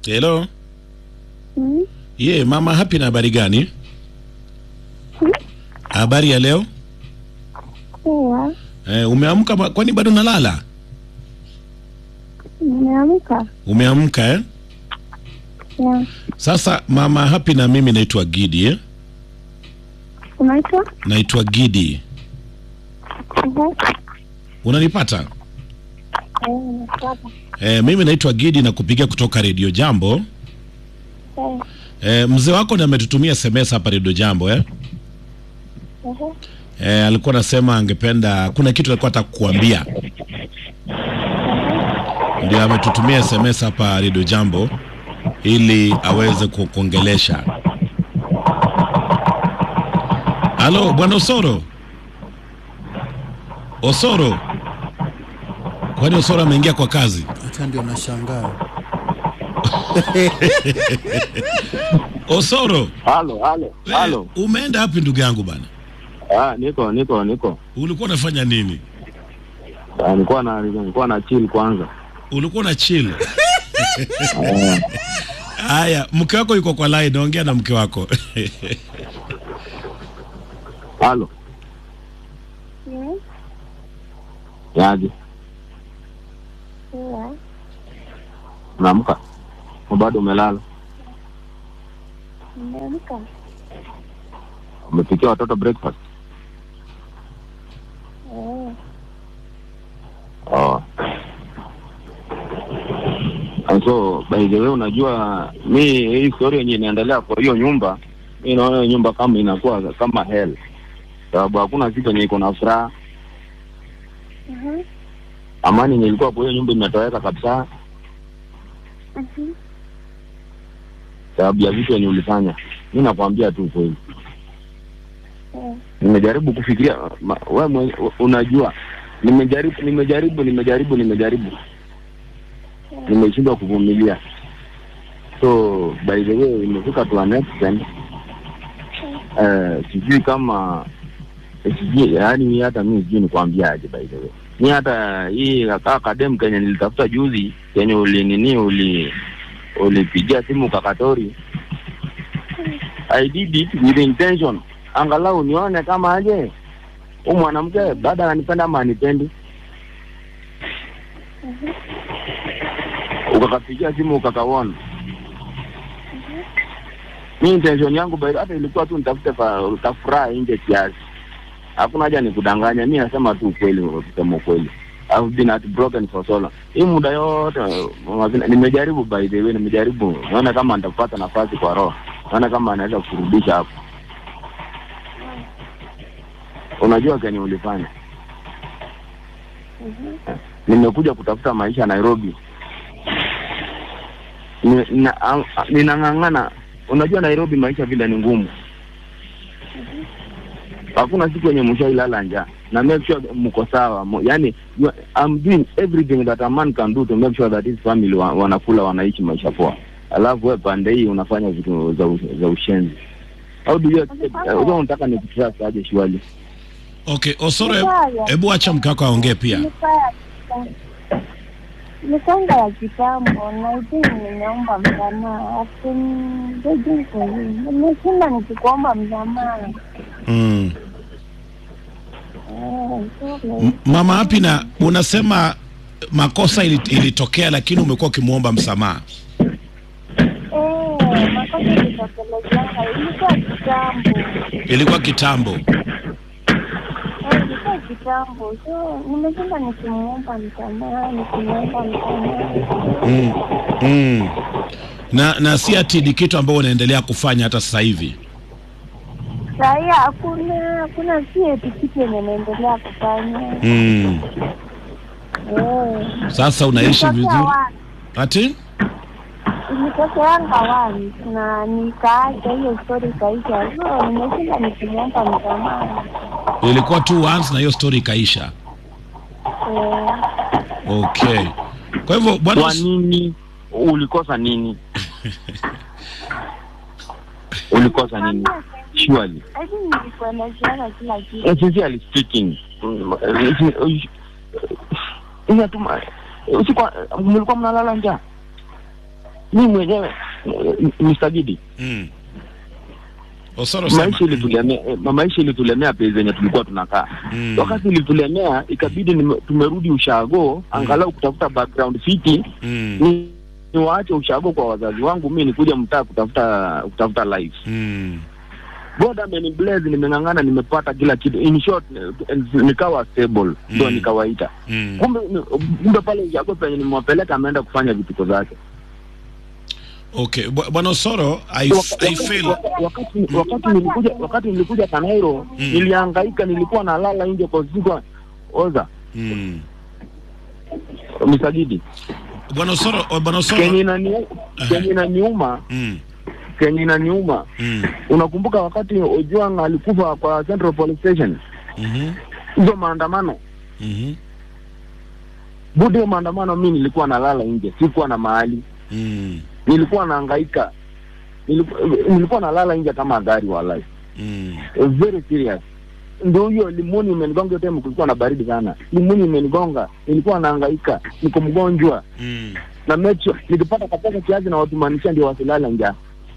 Hello. Mm. Ye, mama happy na habari gani? Habari ya leo? Poa. Eh, umeamka ba- kwani bado nalala? Nimeamka. Umeamka eh? Ya. Sasa mama happy na mimi naitwa Gidi eh? Unaitwa? Naitwa Gidi. Mhm. Unanipata? Eh, nakupata. Eh, mimi naitwa Gidi na kupigia kutoka Radio Jambo. Eh. Eh, mzee wako ndiye ametutumia SMS hapa Radio Jambo eh? Mhm. Eh, alikuwa anasema angependa kuna kitu alikuwa anataka kukuambia. Ndio ametutumia SMS hapa Radio Jambo ili aweze kukuongelesha. Halo, bwana Osoro. Osoro. Kwani Osoro ameingia kwa kazi? Hata ndio nashangaa. Osoro, Halo, halo, halo. eh, umeenda wapi ndugu yangu bana? Ah, niko niko niko. Ulikuwa unafanya nini? Ah, nilikuwa na nilikuwa na chill kwanza. Ulikuwa na chill. Ah, Haya, mke wako yuko kwa line, ongea na mke wako. halo. Yes. Yaje. Poa. Unaamka? Au bado umelala? Nimeamka. Umepikia watoto breakfast? Eh. Oh. And so by the way unajua mi hii story yenye inaendelea kwa hiyo nyumba mi naona hiyo nyumba kama inakuwa kama hell sababu hakuna kitu yenye iko na furaha Mhm. amani yenye ilikuwa kwa hiyo nyumba imetoweka kabisa Mhm. sababu ya vitu yenye ulifanya mi nakwambia tu kweli Eh. nimejaribu kufikiria ma, we mwe, unajua nimejaribu nimejaribu nimejaribu nimejaribu nimeshindwa kuvumilia so by the way imefika to an extent eh, sijui kama eh, sijui yaani hata mi sijui nikwambiaje by the way mi hata hii kaa kadem kenye nilitafuta juzi kenye ulinini uli ulipigia simu kakatori I did it with intention angalau nione kama aje huyu mwanamke baada ananipenda ama anipendi ukakapigia simu ukakaona mi intention yangu by hata ilikuwa tu nitafute fa- tafuraha nje kiasi hakuna haja nikudanganya mi nasema tu ukweli kusema ukweli I've been heartbroken for so long. Hii muda yote uh, nimejaribu by the way, nimejaribu naona kama nitapata nafasi kwa roho, naona kama anaweza kurudisha hapo. Unajua kenye ulifanya, Mhm. nimekuja kutafuta maisha Nairobi, Ni- na- a- a- ninang'ang'ana. Unajua Nairobi maisha vile ni ngumu, hakuna siku yenye mshailala njaa na make sure mko sawa Mo- yani you- I'm doing everything that a man can do to make sure that his family wa, wanakula wanaishi maisha poa, alafu wewe pande hii unafanya vitu za, u- za ushenzi. How do you expect? Uh, unataka nikutrust aje shwali? Okay, Osoro, hebu- Mbaya. hebu acha mke wako aongee pia. Ilikuwa ya kitambo. Ilikuwanga ya kitambo na hivi nimeomba msamaha. Asimbeji kwa hiyo. Nimeshinda nikikuomba msamaha. Mm. Eh, sorry. M- Mama Happy, na unasema makosa ili- ilitokea, lakini umekuwa ukimwomba msamaha. Eh, makosa ilitokelezeanga. Ilikuwa kitambo. Ilikuwa kitambo. Eh, ilikuwa kitambo. So nimeshinda nikimuomba msamaha, nikimuomba msamaha. Mm. Mm. Na na si ati ni kitu ambao unaendelea kufanya hata sasa hivi. Sahii hakuna hakuna si eti kitu yenye naendelea kufanya. Mm. Eh. Sasa unaishi Ilitokea vizuri. wapi? Ati? Ilitokeanga wapi na nikaacha hiyo story ikaisha. So nimeshinda nikimwomba msamaha. Ilikuwa tu once na hiyo story ikaisha. Eh, Okay. Kwa hivyo bwana Kwa nini ulikosa nini? ulikosa nini? Surely. lakini nilikuwa najuana kila kitu. Eh, Sincerely speaking, mm, eh, eh, inatuma usiku mlikuwa mnalala njaa mi mwenyewe eh, Mr. Gidi Mm. Osoro sema. maisha ilitulemea eh, maisha ilitulemea pei zenye tulikuwa tunakaa Mm. wakati ilitulemea ikabidi nime- tumerudi ushago angalau kutafuta background fiti Mm. ni niwaache ushago kwa wazazi wangu mi nikuja mtaa kutafuta kutafuta life Mm. God ameniblaze nimeng'ang'ana nimepata kila kitu in short eh, nikawa stable ndio Mm. nikawaita Mm. kumbe kumbe pale ushago penye nimewapeleka ameenda kufanya vituko zake Okay, Bwa- Bwana Osoro, I, Waka- I feel wakati, wakati, wakati nilikuja wakati nilikuja Kanairo Mm. nilihangaika, nilikuwa nalala nje kwa siku oza mm. misagidi Bwana Osoro, oh, Bwana Osoro. kenye inani kenye inaniuma Mm. kenye inaniuma Mm. unakumbuka wakati Ojwang alikufa kwa Central Police Station Mhm. hizo maandamano Mhm. budi hiyo maandamano mi nilikuwa nalala nje sikuwa na mahali Mm. nilikuwa nahangaika nilikuwa, nilikuwa nalala nje kama gari walai Mm. very serious ndio hiyo limuni imenigonga hiyo time kulikuwa na baridi sana limuni imenigonga nilikuwa nahangaika niko mgonjwa Mm. na mecho nikipata kapesa kiazi na watumanisha ndio wasilala njaa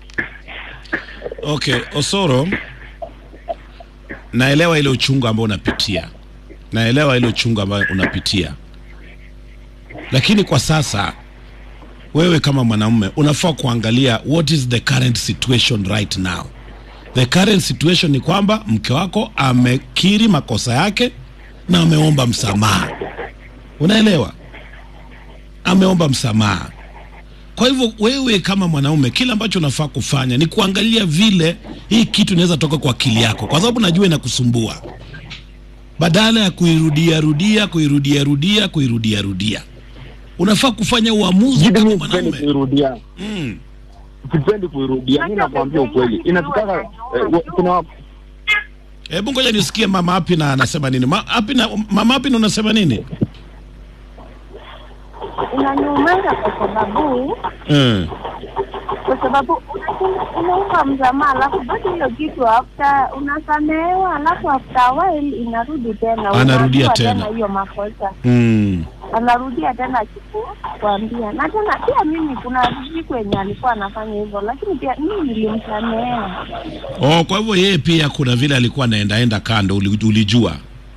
Okay, Osoro, naelewa ile uchungu ambao unapitia, naelewa ile uchungu ambao unapitia, lakini kwa sasa wewe kama mwanamume unafaa kuangalia what is the current situation right now. The current situation ni kwamba mke wako amekiri makosa yake na ameomba msamaha, unaelewa, ameomba msamaha. Kwa hivyo wewe kama mwanaume, kile ambacho unafaa kufanya ni kuangalia vile hii kitu inaweza toka kwa akili yako, kwa sababu najua inakusumbua, badala ya kuirudia rudia kuirudia rudia kuirudia rudia, unafaa kufanya uamuzi Jidi kama mi sipendi mwanaume. kuirudia Mm. sipendi kuirudia mi nakwambia ukweli inatutaka eh, wa- kuna wa- Hebu ngoja nisikie mama Happy na anasema nini. Ma, Happy na, mama Happy na unasema nini? inaniumaza kwa sababu Mm. kwa sababu unasema- unaomba msamaha alafu bado hiyo kitu after unasamehewa alafu after a while inarudi tena Anarudia Unajua tena. hiyo makosa Mm. anarudia tena kuambia na tena pia mimi kuna siku yenye alikuwa anafanya hivyo lakini pia mimi nilimsamehea Oh, kwa hivyo yeye pia kuna vile alikuwa anaendaenda kando, uli- ulijua.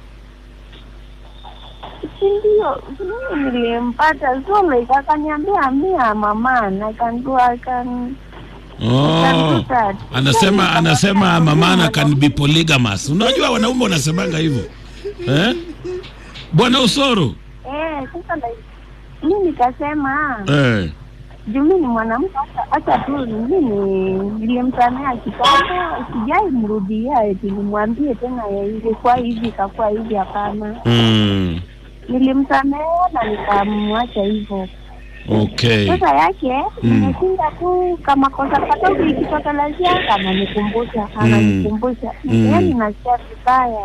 si ndio mimi nilimpata so like akaniambia mia mama na can do I can Oh. can do that. Anasema anasema mamana can be polygamous. Unajua wanaume wanasemanga hivyo. Eh? Bwana Usoro. eh sasa like mimi nikasema Eh. juu mimi ni mwanamke hata- hata tu mimi nilimsamea kitambo sijai mrudia eti nimwambie tena ya ilikuwa hivi ikakuwa hivi hapana Mm. nilimsamea na nikamwacha hivyo Okay. sasa yake Mm. nimeshinda tu kama kosa kadogo ikitokelezea ananikumbusha ananikumbusha Mm. yaani nasikia vibaya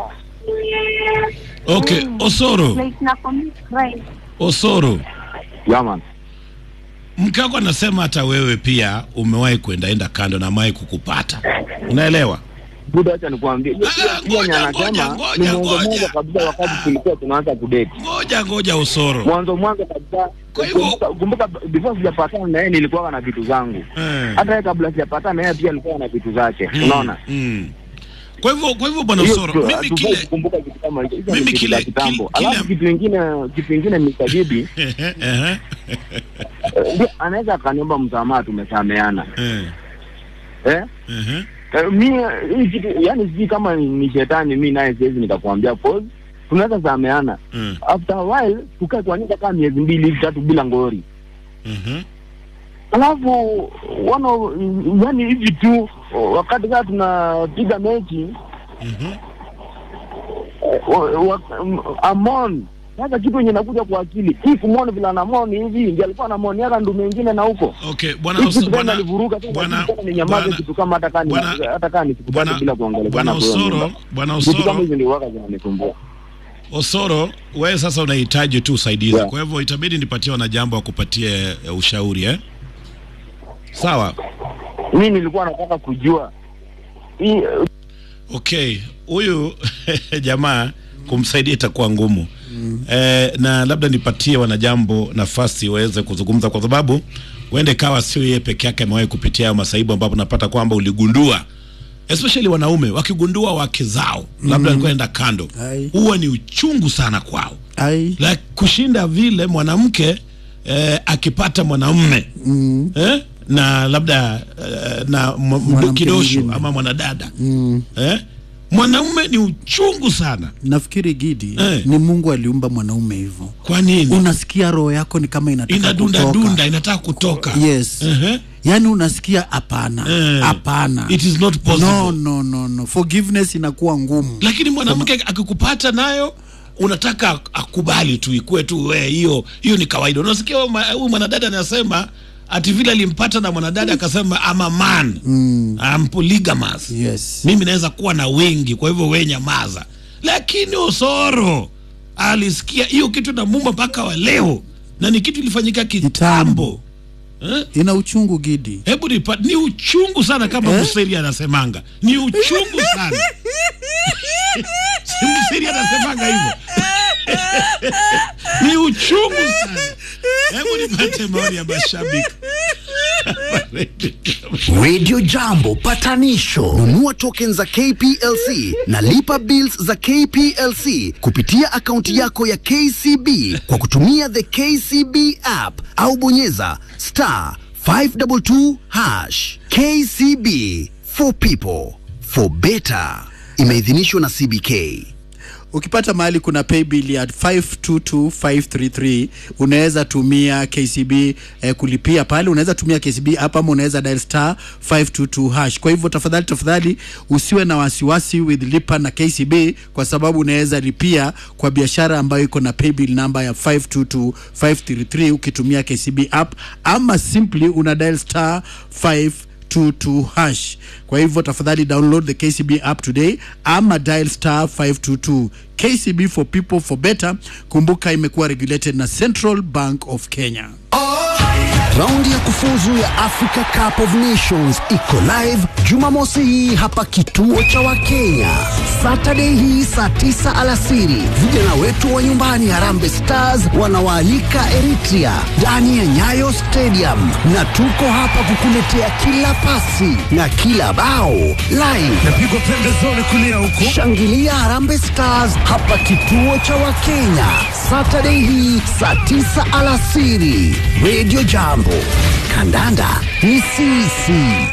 Okay, Osoro. like na commit crime Osoro. yaman Mke wako anasema hata wewe pia umewahi kuendaenda kando na amewahi kukupata. Unaelewa? buda acha nikuambie hiyo Ah, pia ngoja, yenye ngoja, anasema ngoja, ni mwanzo ngoja. mwanzo kabisa wakati tulikuwa tunaanza kudate Ngoja ngoja Osoro. mwanzo mwanzo kabisa Kwa hivyo- kumbuka- kumbuka before sijapatana na yeye nilikuwa na vitu zangu Eh. hata yeye kabla sijapatana na yeye pia alikuwa na vitu zake Mm, unaona Mm. Kwa hivyo kwa hivyo bwana Hiyo Osoro, tu, mimi hatufai kile kukumbuka kitu kama hicho Hizo ni mimi vitu kile- za kitambo kile- alafu kitu ingine kitu ingine msajidi Ehe, ehe. ndio anaweza akaniomba msamaha tumesameana Eh, eh ehe. Eh, mi hii kitu yani sijui kama ni, ni shetani mi naye siwezi nikakwambia cause tunaweza sameana Mm, after a while tukae kwa nyumba kama miezi mbili hivi tatu bila ngori mhm. alafu wano yani hivi tu wakati kaa tunapiga mechi Mhm. eh, wa- wa- m- amon sasa kitu yenye nakuja kwa akili hii kumwona vile anamoni hivi ndio alikuwa anamoni yaka ndu mengine na huko Okay, bwana hii Os- kitu tena bwana alivuruga tena bwana- kitu tena ninyamaze bwana- kitu kama hata kani bwana- hata kani sikupata bwana- bila kuongelea bwana Osoro, bwana vitu kama Osoro, hizo ndio waka zinanisumbua Osoro, wewe sasa unahitaji tu usaidizi. Yeah. Kwa hivyo itabidi nipatie wanajambo wakupatie eh, ushauri eh? Sawa. mi nilikuwa nataka kujua hii Okay, huyu jamaa kumsaidia itakuwa ngumu eh, na labda nipatie wanajambo nafasi waweze kuzungumza, kwa sababu uende kawa sio yeye peke yake amewahi kupitia hayo masaibu ambapo unapata kwamba uligundua especially wanaume wakigundua wake zao labda alikuwa enda kando Ai. huwa ni uchungu sana kwao ai la kushinda vile mwanamke eh, akipata mwanamume mm. eh, na labda eh, na mwa- mdo- Mwanamke kidosho mwingine. ama mwanadada mm. eh, mwanaume ni uchungu sana nafikiri gidi Eh. ni mungu aliumba mwanaume hivyo kwa nini unasikia roho yako ni kama inataka inadunda kutoka. dunda inataka kutoka yes Ehe. yaani unasikia hapana Eh. hapana It is not possible. no, no, no, no. forgiveness inakuwa ngumu lakini mwanamke akikupata nayo unataka akubali tu ikuwe tu we hiyo hiyo ni kawaida unasikia huyu ma- huyu mwanadada anasema ati vile alimpata na mwanadada akasema I'm a man mm. I'm polygamous yes mimi naweza kuwa na wengi kwa hivyo we nyamaza lakini osoro alisikia hiyo kitu na mumba mpaka wa leo na ni kitu ilifanyika kitambo eh? ina uchungu gidi hebu nipa, ni uchungu sana kama Eh? Museri anasemanga ni uchungu sana si Museri anasemanga hivyo ni uchungu sana hebu nipate maoni ya mashabiki Radio Jambo patanisho. Nunua token za KPLC na lipa bills za KPLC kupitia akaunti yako ya KCB kwa kutumia the KCB app au bonyeza star 522 hash. KCB for people for better. Imeidhinishwa na CBK. ukipata mahali kuna paybill ya 522533 unaweza tumia KCB eh, kulipia pale unaweza tumia KCB hapa ama unaweza dial star 522 hash kwa hivyo tafadhali tafadhali usiwe na wasiwasi with lipa na KCB kwa sababu unaweza lipia kwa biashara ambayo iko na paybill namba ya 522533 ukitumia KCB app ama simply una dial star 5 22 hash. Kwa hivyo tafadhali download the KCB app today ama dial star 522. KCB for people for better. Kumbuka imekuwa regulated na Central Bank of Kenya. Raundi ya kufuzu ya Africa Cup of Nations iko live Jumamosi hii hapa kituo cha Wakenya. Saturday hii saa tisa alasiri, vijana wetu wa nyumbani Harambee Stars wanawaalika Eritrea ndani ya Nyayo Stadium, na tuko hapa kukuletea kila pasi na kila bao live. Napigwa pembezoni kulia huko. Shangilia Harambee Stars hapa kituo cha Wakenya Saturday hii saa tisa alasiri. Radio Jambo, kandanda ni sisi.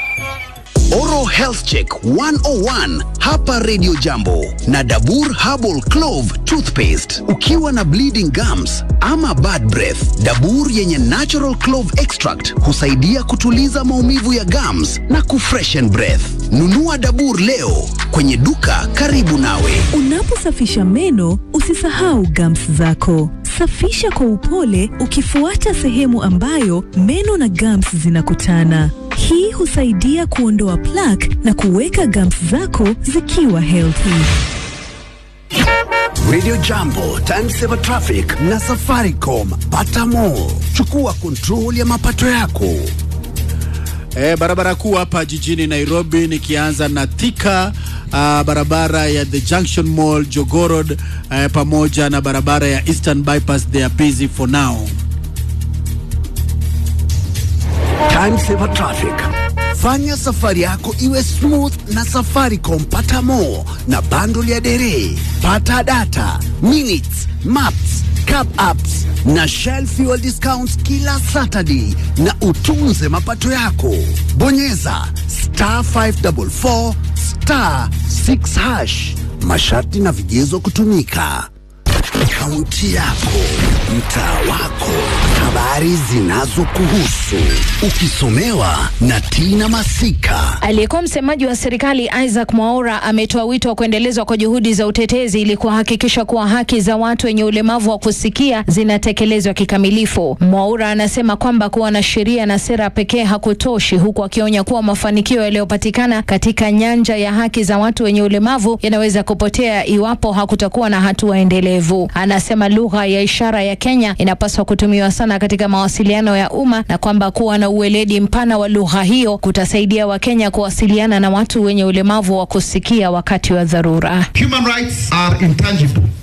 Oral Health Check 101 hapa Radio Jambo na Dabur Herbal Clove Toothpaste. Ukiwa na bleeding gums ama bad breath, Dabur yenye natural clove extract husaidia kutuliza maumivu ya gums na kufreshen breath. Nunua Dabur leo kwenye duka karibu nawe. Unaposafisha meno usisahau gums zako. Safisha kwa upole ukifuata sehemu ambayo meno na gums zinakutana. Hii husaidia kuondoa plaque na kuweka gums zako zikiwa healthy. Radio Jambo, Time Saver Traffic na Safaricom. Pata more. Chukua control ya mapato yako. E, barabara kuu hapa jijini Nairobi nikianza na Thika uh, barabara ya the Junction Mall Jogoo Road uh, pamoja na barabara ya Eastern Bypass they are busy for now. Time Saver Traffic. Fanya safari yako iwe smooth na Safaricom. Pata more na bundle ya dere. Pata data, minutes, maps, cab apps na Shell fuel discounts kila Saturday na utunze mapato yako. Bonyeza star 544 star 6 hash. Masharti na vigezo kutumika. Kaunti yako, mtaa wako, habari zinazokuhusu, ukisomewa na Tina Masika. Aliyekuwa msemaji wa serikali Isaac Mwaura ametoa wito wa kuendelezwa kwa juhudi za utetezi ili kuhakikisha kuwa haki za watu wenye ulemavu wa kusikia zinatekelezwa kikamilifu. Mwaura anasema kwamba kuwa na sheria na sera pekee hakutoshi, huku akionya kuwa mafanikio yaliyopatikana katika nyanja ya haki za watu wenye ulemavu yanaweza kupotea iwapo hakutakuwa na hatua endelevu. Anasema lugha ya ishara ya Kenya inapaswa kutumiwa sana katika mawasiliano ya umma na kwamba kuwa na uweledi mpana wa lugha hiyo kutasaidia Wakenya kuwasiliana na watu wenye ulemavu wa kusikia wakati wa dharura. Human rights are intangible.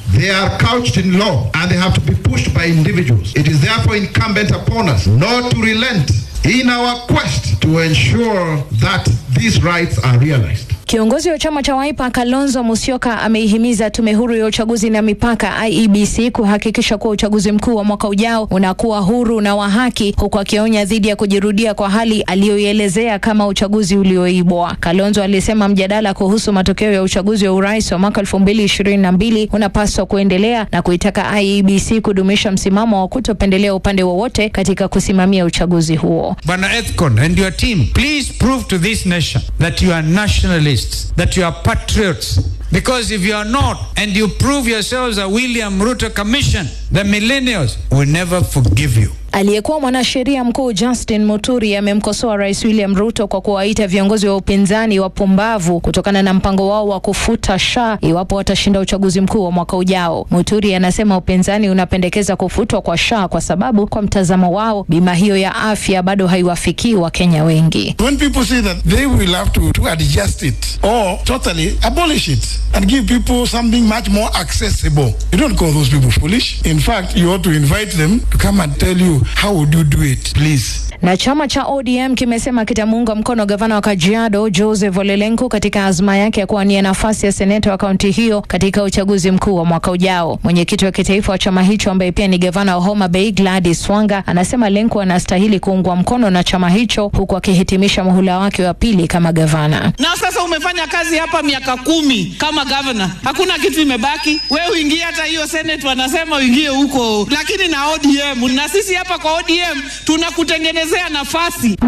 They are couched in law and they have to be pushed by individuals. It is therefore incumbent upon us not to relent in our quest to ensure that these rights are realized. Kiongozi wa chama cha Wiper Kalonzo Musyoka ameihimiza tume huru ya uchaguzi na mipaka IEBC kuhakikisha kuwa uchaguzi mkuu wa mwaka ujao unakuwa huru na wa haki, huku akionya dhidi ya kujirudia kwa hali aliyoielezea kama uchaguzi ulioibwa. Kalonzo alisema mjadala kuhusu matokeo ya uchaguzi wa urais wa mwaka 2022 unapaswa kuendelea na kuitaka IEBC kudumisha msimamo wa kutopendelea upande wowote katika kusimamia uchaguzi huo. Bwana Ethcon and your team, please prove to this nation that you are nationalists, that you are patriots. Because if you are not, and you prove yourselves a William Ruto Commission, the millennials will never forgive you. Aliyekuwa mwanasheria mkuu Justin Muturi amemkosoa Rais William Ruto kwa kuwaita viongozi wa upinzani wapumbavu kutokana na mpango wao wa kufuta SHA iwapo watashinda uchaguzi mkuu wa mwaka ujao. Muturi anasema upinzani unapendekeza kufutwa kwa SHA kwa sababu kwa mtazamo wao bima hiyo ya afya bado haiwafikii Wakenya wengi. When people say that they will have to, to adjust it or totally abolish it and give people something much more accessible, you don't call those people foolish. In fact, you ought to invite them to come and tell you how would you do it, please. Na chama cha ODM kimesema kitamuunga mkono gavana wa Kajiado Joseph Ole Lenku katika azma yake ya kuwania nafasi ya seneta wa kaunti hiyo katika uchaguzi mkuu wa mwaka ujao. Mwenyekiti wa kitaifa wa chama hicho ambaye pia ni gavana wa Homa Bay Gladys Wanga anasema Lenku anastahili kuungwa mkono na chama hicho huku akihitimisha muhula wake wa pili kama gavana. Na sasa umefanya kazi hapa miaka kumi kama gavana, hakuna kitu imebaki. We uingie hata hiyo senate, wanasema uingie huko, lakini na ODM na sisi hapa kwa ODM tunakutengenezea nafasi.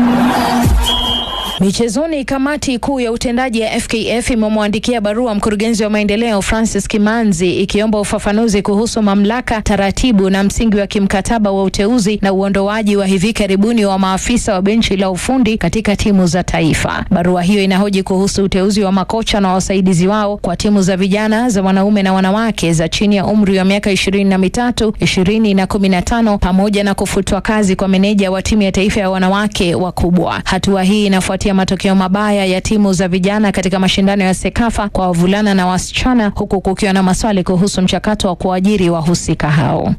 Michezoni, kamati kuu ya utendaji ya FKF imemwandikia barua mkurugenzi wa maendeleo Francis Kimanzi ikiomba ufafanuzi kuhusu mamlaka, taratibu na msingi wa kimkataba wa uteuzi na uondoaji wa hivi karibuni wa maafisa wa benchi la ufundi katika timu za taifa. Barua hiyo inahoji kuhusu uteuzi wa makocha na wasaidizi wao kwa timu za vijana za wanaume na wanawake za chini ya umri wa miaka ishirini na mitatu, ishirini na kumi na tano pamoja na kufutwa kazi kwa meneja wa timu ya taifa ya wanawake wakubwa. Hatua hii inafuatia matokeo mabaya ya timu za vijana katika mashindano ya Sekafa kwa wavulana na wasichana, huku kukiwa na maswali kuhusu mchakato wa kuajiri wahusika hao.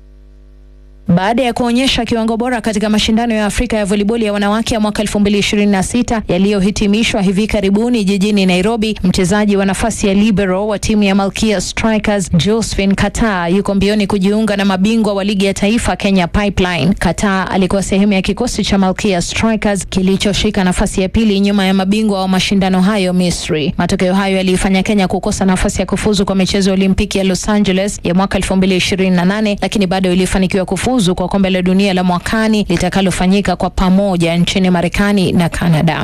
Baada ya kuonyesha kiwango bora katika mashindano ya Afrika ya voliboli ya wanawake ya mwaka 2026 yaliyohitimishwa hivi karibuni jijini Nairobi, mchezaji wa nafasi ya libero wa timu ya Malkia Strikers Josephine Kataa yuko mbioni kujiunga na mabingwa wa ligi ya taifa Kenya Pipeline. Kataa alikuwa sehemu ya kikosi cha Malkia Strikers kilichoshika nafasi ya pili nyuma ya mabingwa wa mashindano hayo Misri. Matokeo hayo yaliifanya Kenya kukosa nafasi ya kufuzu kwa michezo ya Olimpiki ya Los Angeles ya mwaka 2028 lakini bado ilifanikiwa kufuzu kwa kombe la dunia la mwakani litakalofanyika kwa pamoja nchini Marekani na Kanada.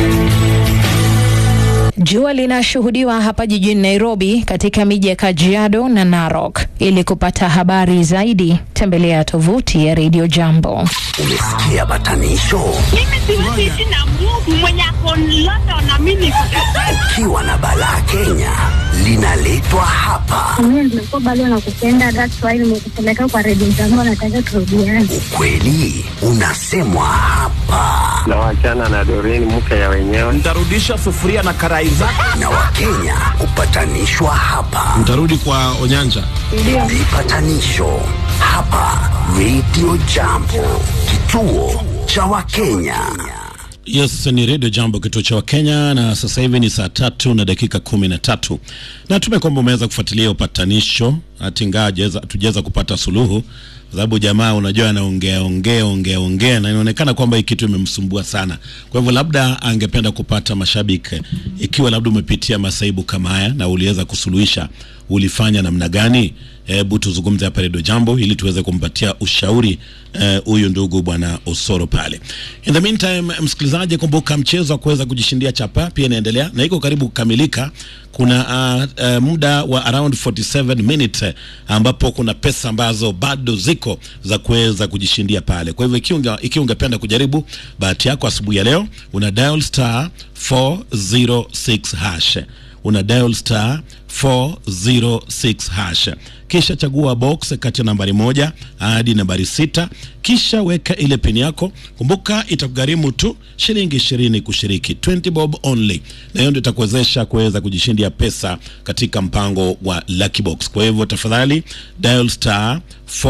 Jua linashuhudiwa hapa jijini Nairobi katika miji ya Kajiado na Narok. Ili kupata habari zaidi, tembelea tovuti ya Radio Jambo. Umesikia batanisho? Mimi siwezi ishi na Mungu mwenye ako London na mimi niko Ukiwa na balaa Kenya linaletwa hapa. Mimi nimekuwa bado nakupenda, that's why nimekupeleka kwa redio zangu, nataka turudiane. Ukweli unasemwa hapa, na wachana na Doreen mke ya wenyewe. Nitarudisha sufuria na karai zako. na Wakenya hupatanishwa hapa. Mtarudi kwa Onyanja. Vipatanisho hapa Radio Jambo, kituo cha Wakenya. Yes, ni Radio Jambo, kituo cha Wakenya, na sasa hivi ni saa tatu na dakika kumi na tatu. Natume kwamba umeweza kufuatilia upatanisho, hati ingawa hatujaweza kupata suluhu, kwa sababu jamaa, unajua, anaongea ongea ongea ongea, na inaonekana kwamba hii kitu imemsumbua sana. Kwa hivyo, labda angependa kupata mashabiki, ikiwa labda umepitia masaibu kama haya na uliweza kusuluhisha, ulifanya namna gani? Hebu tuzungumze hapa Radio Jambo ili tuweze kumpatia ushauri huyu uh, ndugu bwana Osoro pale. In the meantime, msikilizaji, kumbuka mchezo wa kuweza kujishindia chapa pia inaendelea na iko karibu kukamilika. Kuna uh, uh, muda wa around 47 minutes uh, ambapo kuna pesa ambazo bado ziko za kuweza kujishindia pale. Kwa hivyo ikiwa ikiwa ungependa kujaribu bahati yako asubuhi ya leo, una dial star 406 hash una dial star 406 hash kisha chagua box kati ya nambari moja hadi nambari sita kisha weka ile pini yako kumbuka itakugharimu tu shilingi ishirini kushiriki 20 bob only na hiyo ndio itakuwezesha kuweza kujishindia pesa katika mpango wa lucky box kwa hivyo tafadhali dial star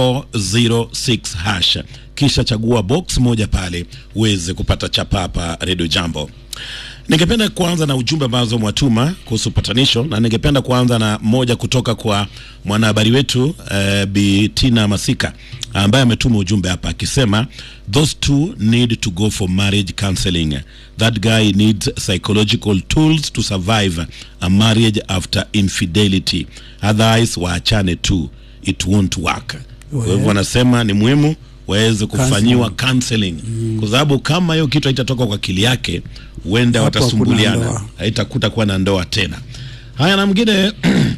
406 hash kisha chagua box moja pale uweze kupata chapa hapa redio jambo ningependa kuanza na ujumbe ambazo mwatuma kuhusu patanisho na ningependa kuanza na moja kutoka kwa mwanahabari wetu uh, Bi Tina Masika ambaye ametuma ujumbe hapa akisema those two need to go for marriage counseling that guy needs psychological tools to survive a marriage after infidelity otherwise waachane tu it won't work kwa hivyo wanasema ni muhimu waweze kufanyiwa counseling kwa sababu kama hiyo kitu haitatoka kwa akili yake huenda Hapo hakuna watasumbuliana ndoa. haitakuta kuwa na ndoa tena haya na mwingine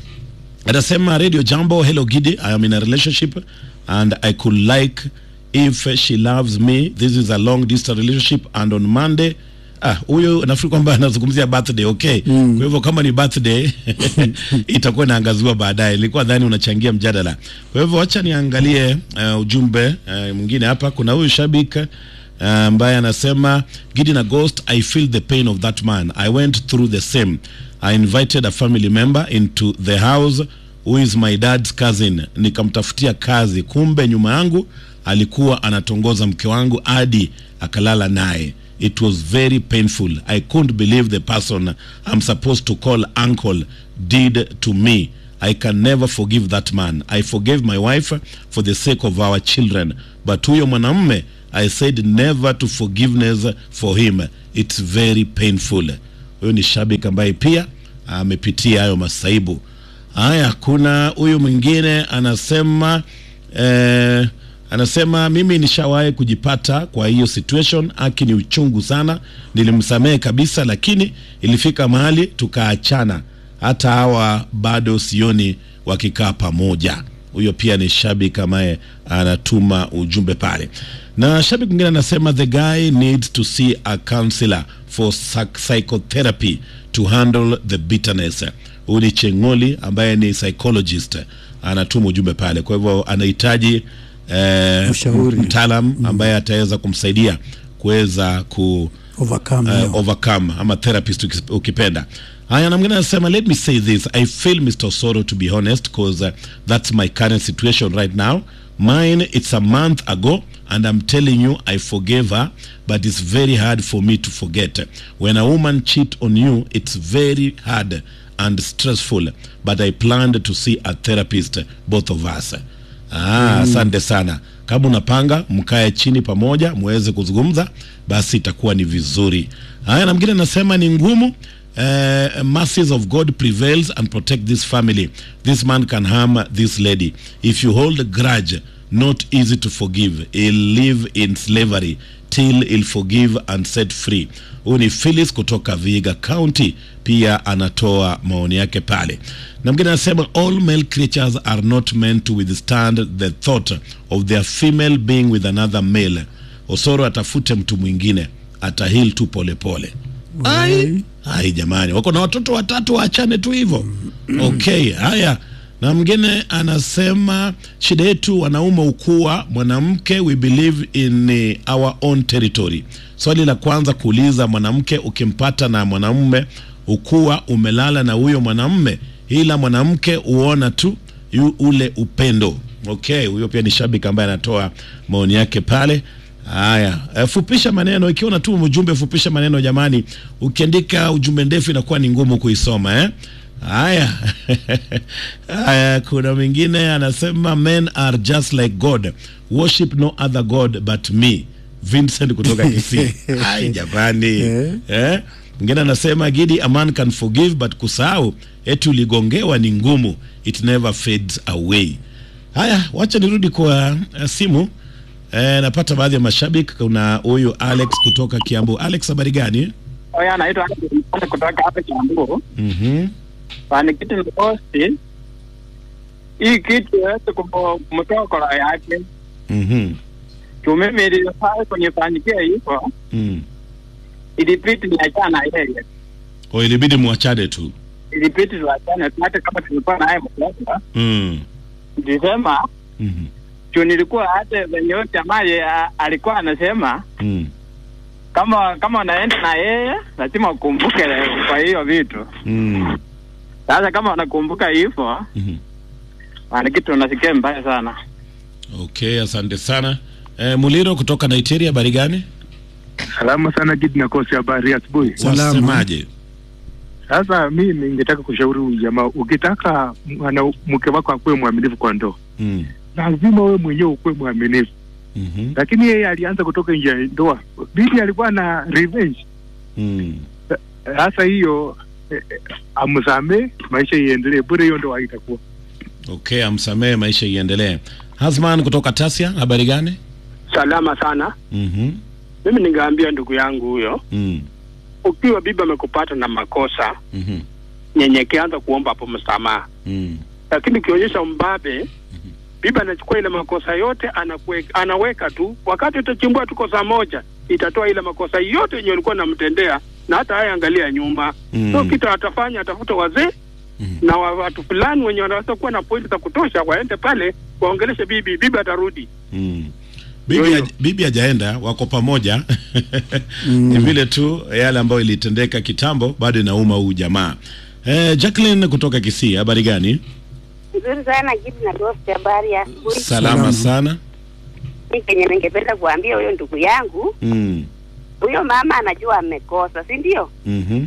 anasema radio jambo hello gidi i am in a relationship and i could like if she loves me this is a long distance relationship and on monday ah huyo nafikiri kwamba anazungumzia birthday okay mm. kwa hivyo kama ni birthday itakuwa inaangaziwa baadaye nilikuwa dhani unachangia mjadala kwa hivyo wacha niangalie uh, ujumbe uh, mwingine hapa kuna huyu shabik uh, ambaye anasema Gideon na Ghost I feel the pain of that man I went through the same I invited a family member into the house who is my dad's cousin nikamtafutia kazi kumbe nyuma yangu alikuwa anatongoza mke wangu hadi akalala naye it was very painful I couldn't believe the person I'm supposed to call uncle did to me I can never forgive that man. I forgave my wife for the sake of our children. But huyo mwanamume, I said never to forgiveness for him. It's very painful. Huyo ni shabiki ambaye pia amepitia hayo masaibu. Haya, kuna huyu mwingine anasema eh, anasema mimi nishawahi kujipata kwa hiyo situation, aki ni uchungu sana, nilimsamehe kabisa, lakini ilifika mahali tukaachana hata hawa bado sioni wakikaa pamoja. Huyo pia ni shabiki ambaye anatuma ujumbe pale, na shabiki mwingine anasema the guy needs to see a counselor for psych- psychotherapy to handle the bitterness. Huyu ni Chengoli ambaye ni psychologist, anatuma ujumbe pale. Kwa hivyo anahitaji eh, Ushauri. mtaalam ambaye ataweza kumsaidia kuweza ku overcome uh, hiyo. overcome ama therapist ukis- ukipenda haya na mwingine anasema let me say this i feel mr soro to be honest because uh, that's my current situation right now mine it's a month ago and i'm telling you i forgave her but it's very hard for me to forget when a woman cheat on you it's very hard and stressful but i planned to see a therapist both of us Ah, asante sana. Kama unapanga mkae chini pamoja muweze kuzungumza, basi itakuwa ni vizuri. Haya, na mwingine anasema ni ngumu. Uh, mercies of God prevails and protect this family. This man can harm this lady. If you hold a grudge, not easy to forgive. He'll live in slavery till he'll forgive and set free. Huyu ni Phyllis kutoka Vihiga County, pia anatoa maoni yake pale. Na mwingine anasema all male creatures are not meant to withstand the thought of their female being with another male. Osoro atafute mtu mwingine, atahil tu polepole. Ai, ai jamani, wako na watoto watatu, waachane tu hivyo. Okay, haya na mwingine anasema shida yetu wanaume ukuwa mwanamke we believe in eh, our own territory swali la kwanza kuuliza mwanamke ukimpata na mwanamume ukuwa umelala na huyo mwanamume ila mwanamke uona tu yu, ule upendo okay huyo pia ni shabiki ambaye anatoa maoni yake pale haya eh, fupisha maneno ikiwa unatuma ujumbe fupisha maneno jamani ukiandika ujumbe ndefu inakuwa ni ngumu kuisoma eh haya haya kuna mwingine anasema men are just like god worship no other god but me vincent kutoka kisii ai jamani eh? mwingine anasema gidi a man can forgive but kusahau eti uligongewa ni ngumu it never fades away haya wacha nirudi kwa uh, simu eh, napata baadhi ya mashabiki kuna huyu alex kutoka kiambu alex habari gani Oya, anaitwa Alex kutoka hapa Kiambu. mm-hmm. Pani kitu ni posti hii kitu yote kumtoa kora yake Mm-hmm. tu mimi ilifaa kunifanikia hivyo Mm. ilipiti niachana yeye o ilibidi mwachane tu ilipiti tuachane, hata kama tulikuwa naye mmoja Mm. nilisema Mhm. juu nilikuwa hata venye huyo jamaa ye- a- alikuwa anasema Mm. kama kama unaenda na yeye lazima ukumbuke kwa hiyo vitu. Mm. Sasa kama unakumbuka hivyo Mhm. ni kitu unasikia mbaya sana. Okay, asante sana. Eh, Muliro kutoka Nigeria, habari gani? Salama sana Gidi na kosi, habari ya asubuhi. Wasemaje? Sasa mi ningetaka kushauri huyu jamaa, ukitaka mwana mke wako akuwe mwaminifu kwa ndoa, Mm. lazima wewe mwenyewe ukuwe mwaminifu. Mhm. Lakini yeye alianza kutoka nje ya ndoa, bibi alikuwa na revenge. Mm. Sasa hiyo eh, eh, amsamee, maisha iendelee, bure hiyo ndoa haitakuwa Okay, amsamehe, maisha iendelee. Hasman kutoka Tasia, habari gani? Salama sana. Mhm. Mimi ningeambia ndugu yangu huyo, Mm. ukiwa bibi amekupata na makosa, Mhm. nyenyekea, anza kuomba hapo msamaha. Mm. Lakini ukionyesha mbabe, bibi anachukua ile makosa yote anakwe, anaweka tu, wakati utachimbua tu kosa moja, itatoa ile makosa yote yenye ulikuwa namtendea, na hata haya angalia nyumba Mm. so kitu atafanya, atafuta wazee na wa- watu fulani wenye wanaweza kuwa na pointi za kutosha, waende pale waongeleshe bibi, bibi atarudi. Mm. Bibi, haj- bibi hajaenda, wako pamoja ni vile tu yale ambayo ilitendeka kitambo bado inauma huu jamaa. Eh, Jacqueline kutoka Kisii, habari gani? Nzuri sana Gidi na Dosti, habari ya asubuhi. Salama sana. Mimi kenye ningependa kuambia huyo ndugu yangu, Mm. huyo mama anajua amekosa, si ndio? Mhm.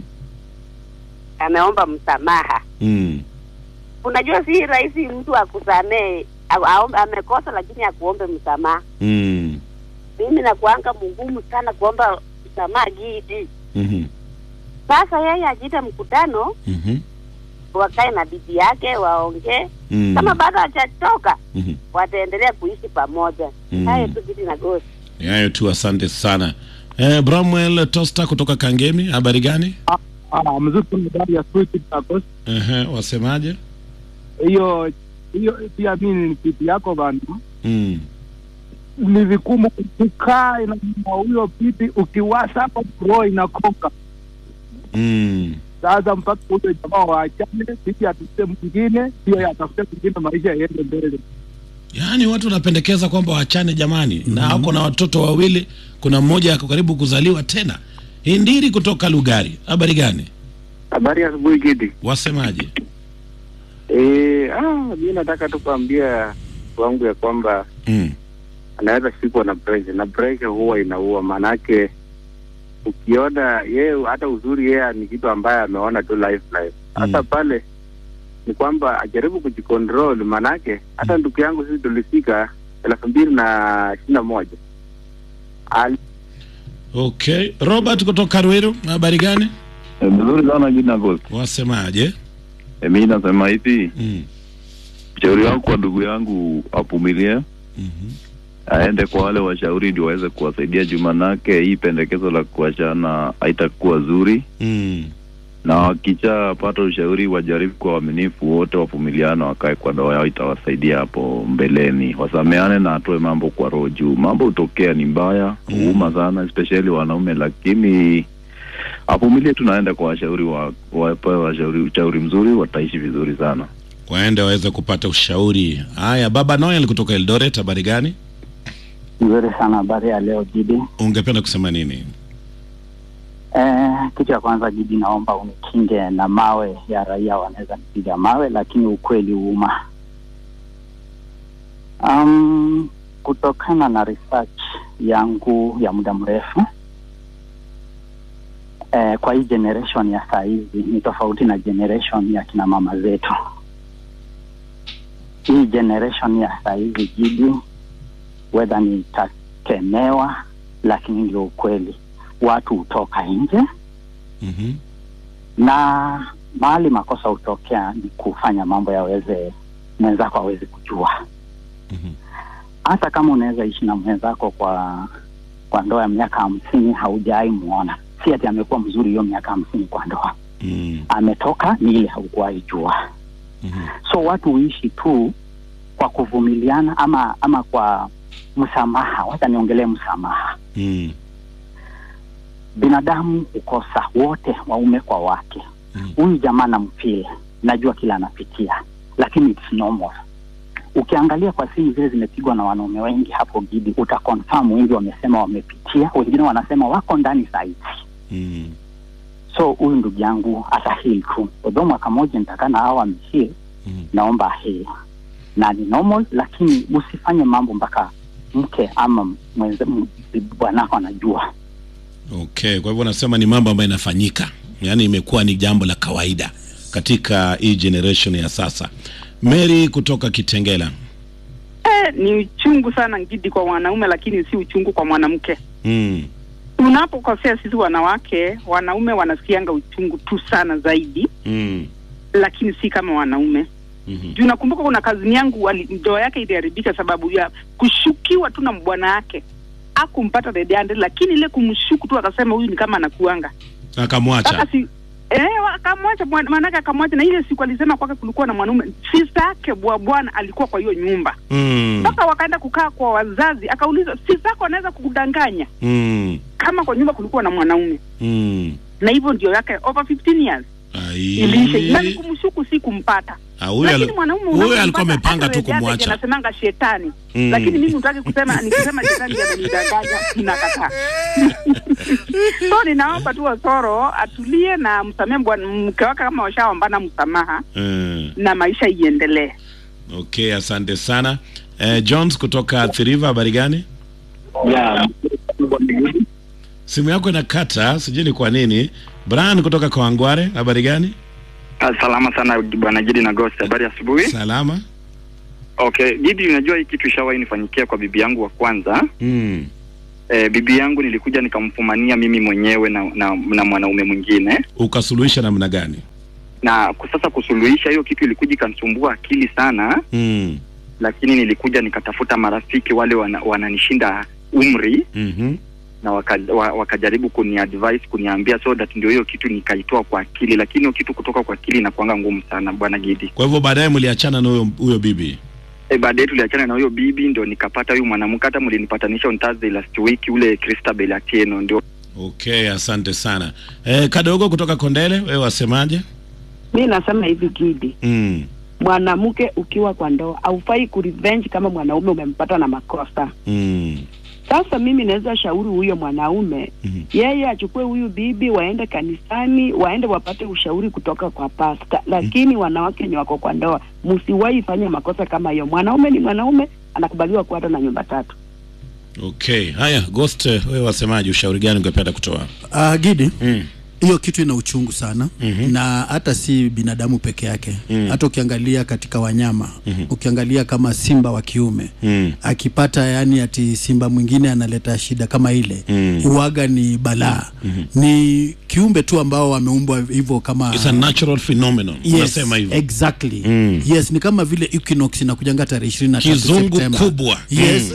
Ameomba msamaha. Mm. Unajua si rahisi mtu akusamee au- aombe- amekosa, lakini akuombe msamaha. Mm. Mimi nakuanga mgumu sana kuomba msamaha Gidi. Mhm. Sasa yeye ajiite mkutano, Mhm. wakae na bibi yake waongee. Mm. Kama bado hajatoka, Mhm. wataendelea kuishi pamoja. Mm. Hayo tu Gidi na Dosti. Ni hayo tu, asante sana. Eh, Bramwell Tosta kutoka Kangemi, habari gani? Ah, mzuri sana habari ya asubuhi Gidi na Dosti. Ehe, wasemaje? hiyo hiyo pia mimi ni kitu yako bana Mm. ni vigumu kukaa na na huyo bibi ukiwasa hapo roho inakoka Mm. sasa mpaka huyo jamaa waachane bibi atafute mwingine hiyo atafute mwingine maisha yaende mbele Yaani watu wanapendekeza kwamba waachane jamani, na ako na watoto wawili, kuna mmoja ako karibu kuzaliwa tena. Hindiri kutoka Lugari, habari gani? Habari ya asubuhi Gidi. Wasemaje? Eh, ah, mi nataka tu kuambia wangu ya kwamba Mm. anaweza shikwa na pressure na pressure huwa inaua, maanake ukiona yeye hata uzuri yeye ni kitu ambaye ameona tu life life. Hata pale ni kwamba ajaribu kujicontrol, maanake hata ndugu yangu sisi tulifika elfu mbili na ishirini na moja Ali Okay, Robert kutoka Ruiru, habari gani? Vizuri sana jina Ghost. Wasemaje? E, mi nasema hivi Mm. shauri wangu kwa ndugu yangu avumilie aende kwa wale washauri ndio waweze kuwasaidia juu manake hii pendekezo la kuachana haitakuwa zuri Mm. na wakishapata ushauri wajaribu kwa uaminifu wote wavumiliana wakae kwa ndoa yao itawasaidia hapo mbeleni wasameane na atoe mambo kwa roho juu mambo hutokea ni mbaya huuma sana especially wanaume lakini avumilie tunaenda kwa washauri wa wapewe washauri ushauri mzuri wataishi vizuri sana Waende waweze kupata ushauri. Haya, Baba Noel kutoka Eldoret, habari gani? Nzuri sana habari ya leo Gidi. Ungependa kusema nini? Eh, kitu ya kwanza Gidi, naomba unikinge na mawe ya raia, wanaweza nipiga mawe, lakini ukweli huuma. Um, kutokana na research yangu ya muda mrefu eh, kwa hii generation ya saa hizi ni tofauti na generation ya kina mama zetu. Hii generation ya saa hizi Gidi, wedha nitakemewa, lakini ndio ukweli. Watu hutoka nje Mhm. na mahali makosa hutokea ni kufanya mambo yaweze mwenzako aweze kujua. Hata kama unaweza ishi na mwenzako kwa kwa ndoa ya miaka hamsini haujawahi muona, si ati amekuwa mzuri hiyo miaka hamsini kwa ndoa Mm. ametoka ni ile haukuwahi jua. So watu huishi tu kwa kuvumiliana ama ama kwa msamaha. Wacha niongelee msamaha. Mm. Binadamu hukosa wote, waume kwa wake, huyu jamaa namfeel najua kila anapitia lakini it's normal ukiangalia kwa simu zile zimepigwa na wanaume wengi hapo gidi utaconfirm wengi wamesema wamepitia wengine wanasema wako ndani sahizi Mm. so huyu ndugu yangu atahil tu odho mwaka moja nitakaa na hao amehil naomba ahil na ni normal lakini usifanye mambo mpaka mke ama mwenze m- bwanako anajua Okay, kwa hivyo unasema ni mambo ambayo inafanyika, yaani imekuwa ni jambo la kawaida katika hii generation ya sasa. Mary kutoka Kitengela. Eh, ni uchungu sana ngidi kwa wanaume, lakini si uchungu kwa mwanamke. Mm. Tunapokosea sisi wanawake, wanaume wanasikianga uchungu tu sana zaidi, Mm. lakini si kama wanaume. Mhm. Juu nakumbuka kuna kazini yangu wali- ndoa yake iliharibika sababu ya kushukiwa tu na bwana yake akumpata the day, lakini ile kumshuku tu akasema huyu ni kama anakuanga Akamwacha. mpaka si Eh, akamwacha bwana- maanake akamwacha, na ile siku alisema kwake kulikuwa na mwanaume sister yake bwa bwana alikuwa kwa hiyo nyumba Mm. mpaka wakaenda kukaa kwa wazazi, akauliza sister yako anaweza kukudanganya Mm. kama kwa nyumba kulikuwa na mwanaume, Mm. na hivyo ndio yake over 15 years Ai. iliisha, na ni kumshuku si kumpata. Ah, huyu Lakini ali- mwanaume huyu unapompata, alikuwa amepanga hata tu wewe dada kumwacha. anasemanga shetani Mm. lakini mimi utaki kusema nikisema shetani ndio amenidanganya, ninakataa. so ninaomba tu Osoro atulie na msamehe bwana mke wake kama washaombana msamaha Mm. na maisha iendelee. Okay, asante sana. Eh, Jones kutoka Thiriva, habari gani? Yeah. Simu yako inakata, sijui ni kwa nini. Brian kutoka Kawangware, habari gani? Ah, Salama sana bwana Gidi na Ghost, habari ya asubuhi. Salama. Okay, Gidi, unajua hii kitu ishawahi nifanyikia kwa bibi yangu wa kwanza. Mm. Eh, bibi yangu nilikuja nikamfumania mimi mwenyewe na, na, na mwanaume mwingine Ukasuluhisha namna gani? na ku- sasa kusuluhisha hiyo kitu ilikuja ikanisumbua akili sana, Mm. lakini nilikuja nikatafuta marafiki wale wana, wananishinda umri Mhm. na waka, wa, wakajaribu kuni advise kuniambia so that ndio hiyo kitu nikaitoa kwa akili, lakini hiyo kitu kutoka kwa akili inakuanga ngumu sana bwana Gidi. Kwa hivyo baadaye mliachana na huyo huyo bibi. E, baadaye tuliachana na huyo bibi, ndo nikapata huyu mwanamke. Hata mlinipatanisha on Thursday last week, ule Christabel Atieno ndio Okay, asante sana. Eh, kadogo kutoka Kondele, wewe wasemaje? mi nasema hivi Gidi, Mm. mwanamke ukiwa kwa ndoa haufai kurevenge kama mwanaume umempata na makosa. Mm. Sasa mimi naweza shauri huyo mwanaume yeye achukue huyu bibi, waende kanisani, waende wapate ushauri kutoka kwa pasta. Lakini wanawake wenye wako kwa ndoa, msiwahi fanya makosa kama hiyo. Mwanaume ni mwanaume, anakubaliwa kuwa hata na nyumba tatu. Okay, haya Ghost, eh, wewe wasemaje? Ushauri gani ungependa kutoa? Uh, Gidi Mm. hiyo kitu ina uchungu sana Mhm. na hata si binadamu peke yake Mm. hata ukiangalia katika wanyama Mhm. ukiangalia kama simba wa kiume Mm. akipata yani ati simba mwingine analeta shida kama ile Mm. uwaga ni balaa ni kiumbe tu ambao wameumbwa hivyo kama It's a natural phenomenon. Yes, Unasema hivyo. exactly Mm. yes ni kama vile equinox inakujanga tarehe ishirini na tatu Kizungu Septemba. kubwa. yes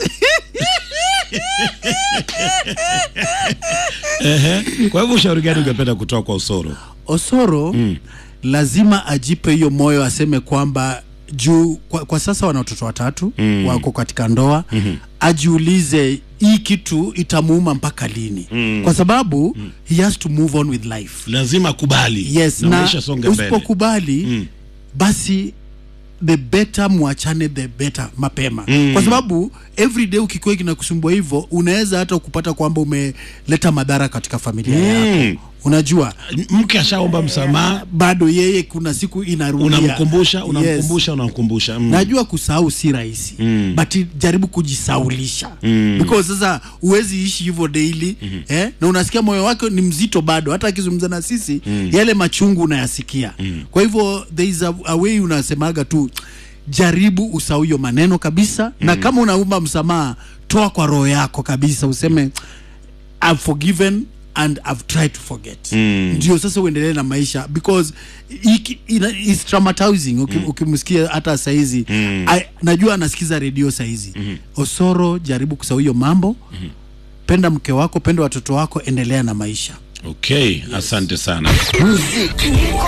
Ehe. Kwa hivyo ushauri gani ungependa kutoa kwa Osoro? Osoro lazima ajipe hiyo moyo, aseme kwamba juu kwa, kwa sasa wana watoto watatu Mm. wako katika ndoa Mhm. ajiulize hii kitu itamuuma mpaka lini Mm. kwa sababu he has to move on with life Lazima akubali. yes na, na maisha songe mbele. usipokubali basi the better mwachane the better mapema Mm. kwa sababu every day ukikuwa kinakusumbua hivyo unaweza hata kupata kwamba umeleta madhara katika familia Mm. yako unajua mke ashaomba msamaha bado yeye kuna siku inarudia unamkumbusha unamkumbusha unamkumbusha mm. najua kusahau si rahisi Mm. but jaribu kujisaulisha Mm. because sasa huwezi ishi hivyo daily eh? na unasikia moyo wake ni mzito bado hata akizungumza na sisi Mm. yale machungu unayasikia kwa hivyo there is a, a way unasemaga tu jaribu usahau hiyo maneno kabisa na kama unaumba msamaha toa kwa roho yako kabisa useme I've forgiven and I've tried to forget Mm. ndio sasa uendelee na maisha because iki- ina- it's traumatizing uki- ukimsikia hata saizi Mm. I- najua anasikiza redio saizi osoro jaribu kusahau hiyo mambo penda mke wako penda watoto wako endelea na maisha okay asante sana Muziki